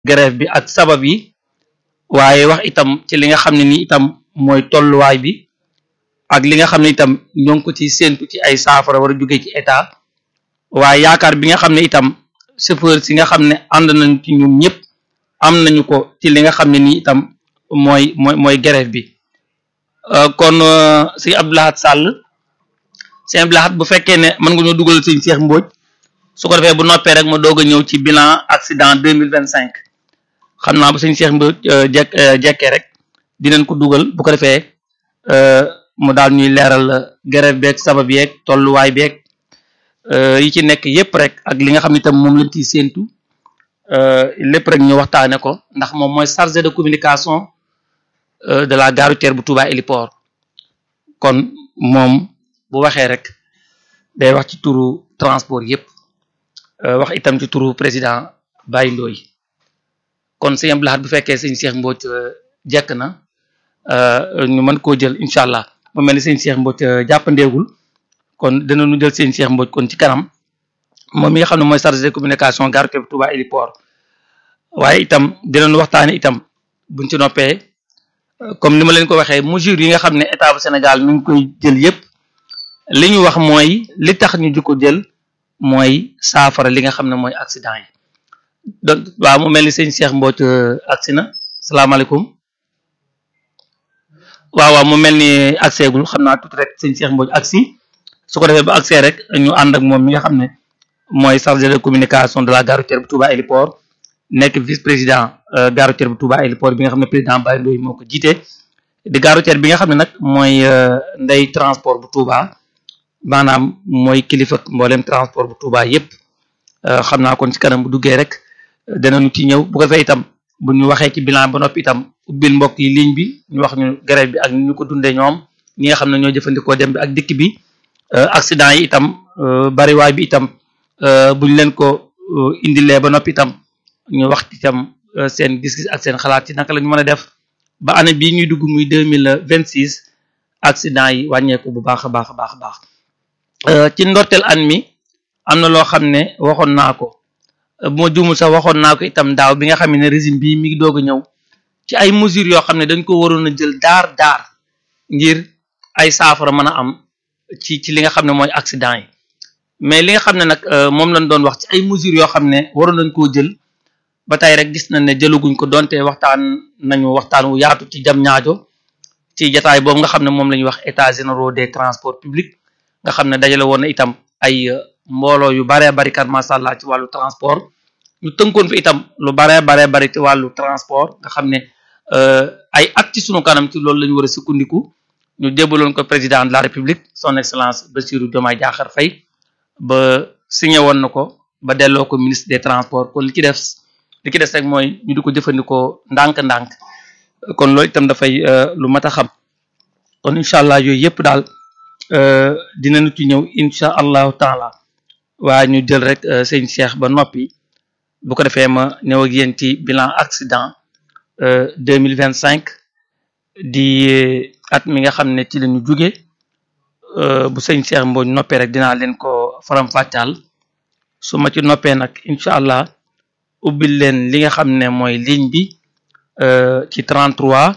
grève bi ak sabab yi waaye wax itam ci li nga xam ne ni itam mooy tolluwaay bi ak li nga xam ne itam ñoo ngi ko ci séentu ci ay saafara war a jóge ci état waaye yaakaar bi nga xam ne itam chauffeur si nga xam ne ànd nañu ci ñun ñëpp am nañu ko ci li nga xam ne nii itam mooy mooy mooy grève bi kon sëñ Abdou Lahad Sall sëñ Abdou Lahad bu fekkee ne mën nga ñoo dugal sëñ Cheikh Mbodj su ko defee bu noppee rek ma doog a ñëw ci bilan accident deux mille vingt cinq xam naa bu sëñ Cheikh Mbodj jekk jekkee rek dinañ ko dugal bu ko defee mu daal ñuy leeral grève beeg sabab yeeg tolluwaay beeg yi ci nekk yépp rek ak li nga xam ne itam moom lañ ciy séentu lépp rek ñu waxtaane ko ndax moom mooy chargé de communication de la gare routière bu Touba Héliport kon moom bu waxee rek day wax ci turu transport yépp wax itam ci turu président Baye Ndoye kon sëñ Abdou Lahad bu fekkee sëñ Cheikh Mbodj jekk na ñu mën koo jël incha allah mu mel ni sëñ Cheikh Mbodj jàppandeegul kon dinañu jël sëñ Cheikh Mbodj kon ci kanam moom mi nga xam ne mooy chargé de communication gare routière bu Touba Héliport waaye itam dinañu waxtaane itam buñ ci noppee comme ni ma leen ko waxee mesures yi nga xam ne état bu Sénégal mi ngi koy jël yépp li ñu wax mooy li tax ñu di ko jël mooy saafara li nga xam ne mooy accident yi donc waaw mu mel ni sëñ Cheikh Mbodj agsi na salaamaaleykum waaw waaw mu mel ni agseegul xam naa tuuti rek sëñ Cheikh Mbodj agsi su ko defee ba agsee rek ñu ànd ak moom mi nga xam ne mooy chargé de communication de la gare routière bu Touba Héliport nekk vice président gare routière bu Touba Héliport bi nga xam ne président Baye Ndoye moo ko jiite di gare routière bi nga xam ne nag mooy ndey transport bu Touba maanaam mooy kilifa mboolem transport bu Touba yépp xam naa kon ci kanam bu duggee rek danañu ci ñëw bu ko defee itam bu ñu waxee ci bilan ba noppi itam ubbil mbokk yi ligne bi ñu wax ñu grève bi ak ñu ko dundee ñoom ñi nga xam ne ñoo jëfandikoo dem bi ak dikk bi accident yi itam bariwaay bi itam buñ leen ko indilee ba noppi itam ñu wax itam seen gis-gis ak seen xalaat ci naka la ñu mën a def ba année bii ñuy dugg muy deux mille vingt six accident yi wàññeeku bu baax a baax a baax a baax ci ndorteel an mi am na loo xam ne waxoon naa ko bu ma juumul sax waxoon naa ko itam daaw bi nga xam ne régime bii mi ngi doog a ñëw ci ay mesures yoo xam ne dañ ko waroon a jël daar daar ngir ay saafara mën a am ci ci li nga xam ne mooy accident yi mais li nga xam ne nag moom lañ doon wax ci ay mesures yoo xam ne waroon nañ koo jël ba tey rek gis nañ ne jëlaguñ ko donte waxtaan nañu waxtaan wu yaatu ci jam ñaajo ci jataay boobu nga xam ne moom la ñuy wax états généraux des transports publics nga xam ne dajale woon na itam ay mbooloo yu baree bari kat masha Allah ci wàllu transport ñu tënkoon fi itam lu baree baree bari ci wàllu transport nga xam ne ay at ci sunu kanam ci loolu la ñu war a sukkandiku ñu jébbaloon ko président de la république son excellence Bassirou Diomaye Diakhar Faye ba signé woon na ko ba delloo ko ministre des transports kon li ci def li ci des rek mooy ñu di ko jëfandikoo ndànk-ndànk kon loolu itam dafay lu mat a xam kon incha allah yooyu yëpp daal dinañu ci ñëw incha allahu taala waaye ñu jël rek sëñ Cheikh ba noppi bu ko defee ma ñëw ak yéen ci bilan accident deux mille vingt cinq di at mi nga xam ne ci la ñu jóge bu sëñ Cheikh Mbodj noppee rek dinaa leen ko faram-fàccal su ma ci noppee nag incha allah ubbil leen li nga xam ne mooy ligne bi ci 33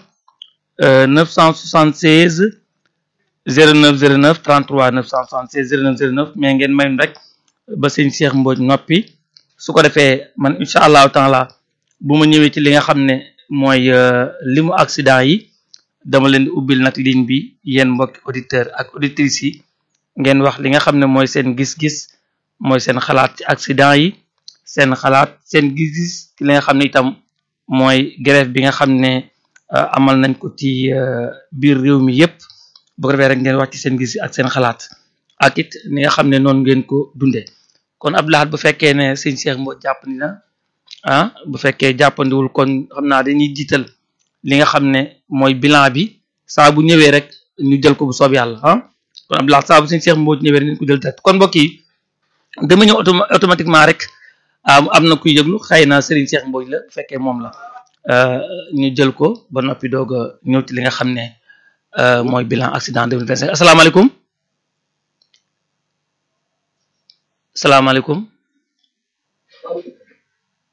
976 09 09 33 976 09 09 mais ngeen may rek ba sëñ Cheikh Mbodj noppi su ko defee man incha allahu taala bu ma ñëwee ci li nga xam ne mooy limu accident yi dama leen di ubbil nag ligne bi yéen mbokki auditeur ak auditrices yi ngeen wax li nga xam ne mooy seen gis-gis mooy seen xalaat ci accident yi seen xalaat seen gis-gis ci li nga xam ne itam mooy grève bi nga xam ne amal nañ ko ci biir réew mi yépp bu ko defee rek ngeen wax ci seen gis ak seen xalaat ak it ni nga xam ne noonu ngeen ko dundee kon Abdou Lahad bu fekkee ne sëñ Cheikh Mbodj jàppandi na ah bu fekkee jàppandiwul kon xam naa dañuy jiital li nga xam ne mooy bilan bi saa bu ñëwee rek ñu jël ko bu soob yàlla ah kon Abdou Lahad saa bu sëñ Cheikh Mbodj ñëwee rek ñu ko jël tet kon mbokk yi dama ñëw automatiquement rek am na kuy yëglu xëy na Serigne Cheikh Mbodj la bu fekkee moom la ñu jël ko ba noppi doog a ñëw ci li nga xam ne mooy bilan accident 2025 asalaamaaleykum salaamaaleykum